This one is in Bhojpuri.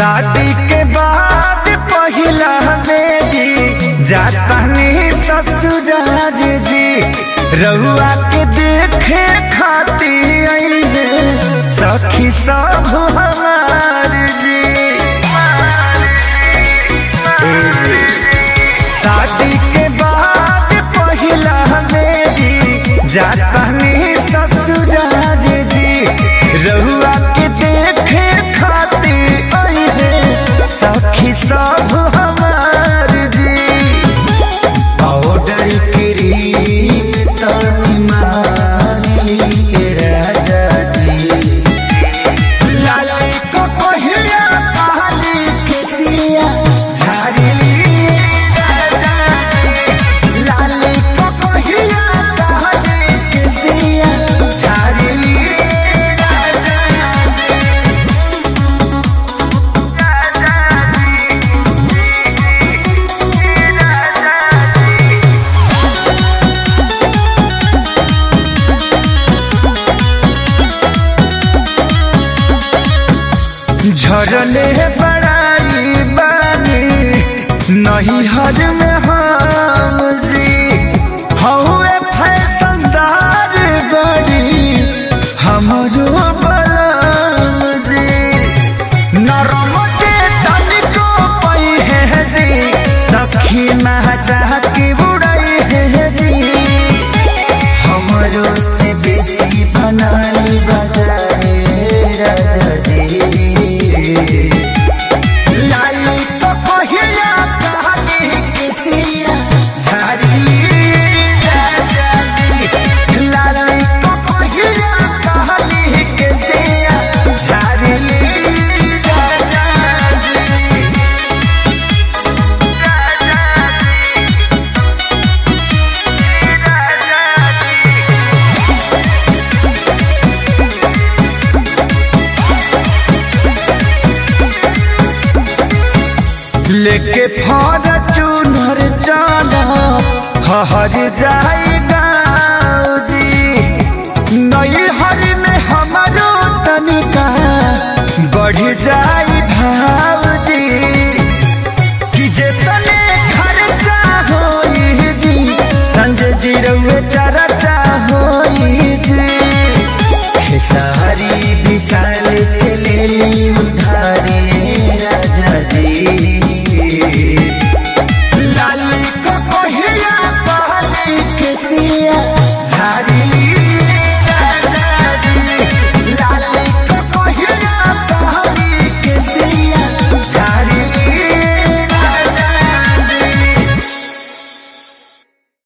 शादी के बाद पहिला बेदी जातानी ससुराल जी रहुआ के देखे खाती आइले सखी सब हमार जी ए जी। शादी के बाद पहिला बेदी जातानी ससुराल जी रहुआ के देखे खाती आइले सखी सब हमार जी पाउडर क्रीम तनी माली राजा जी लाली को कहिया काली केसिया झाड़ी राजा जी लाली को कहिया काली केसिया झाड़ी राजा जी झरले बड़ाई बानी नहीं हर में हम जी हौवे फैशनदार बड़ी हमरो बलम जी नरम के तनिको पई है जी सखी महचा के उड़ई है जी हमरो से बेसी बनाली बजाए राजा जी लाली तो कहिया कहानी किसिया झाड़ी राजा जी लाली तो कहिया कहानी किसिया झाड़ी राजा जी लेके फॉर्चूनर चला हर जाई